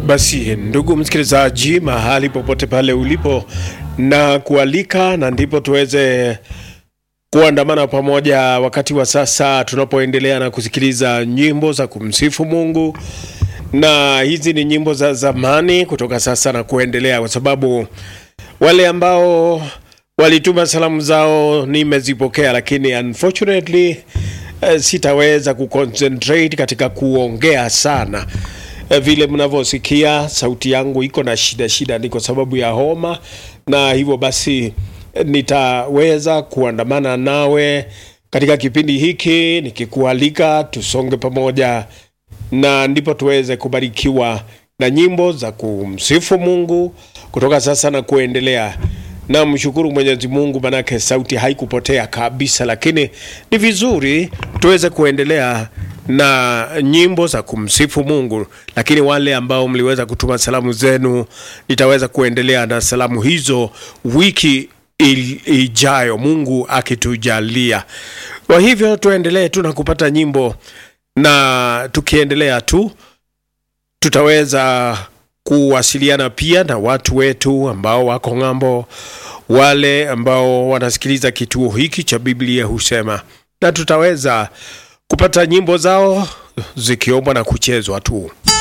Basi ndugu msikilizaji, mahali popote pale ulipo, na kualika na ndipo tuweze kuandamana pamoja wakati wa sasa tunapoendelea na kusikiliza nyimbo za kumsifu Mungu, na hizi ni nyimbo za zamani kutoka sasa na kuendelea, kwa sababu wale ambao walituma salamu zao nimezipokea, lakini unfortunately eh, sitaweza kuconcentrate katika kuongea sana Eh, vile mnavyosikia sauti yangu iko na shida shida, ni kwa sababu ya homa, na hivyo basi eh, nitaweza kuandamana nawe katika kipindi hiki nikikualika tusonge pamoja, na ndipo tuweze kubarikiwa na nyimbo za kumsifu Mungu kutoka sasa na kuendelea. Na mshukuru Mwenyezi Mungu, manake sauti haikupotea kabisa, lakini ni vizuri tuweze kuendelea na nyimbo za kumsifu Mungu. Lakini wale ambao mliweza kutuma salamu zenu, nitaweza kuendelea na salamu hizo wiki il- ijayo, Mungu akitujalia. Kwa hivyo tuendelee tu na kupata nyimbo, na tukiendelea tu tutaweza kuwasiliana pia na watu wetu ambao wako ng'ambo, wale ambao wanasikiliza kituo hiki cha Biblia husema, na tutaweza kupata nyimbo zao zikiombwa na kuchezwa tu.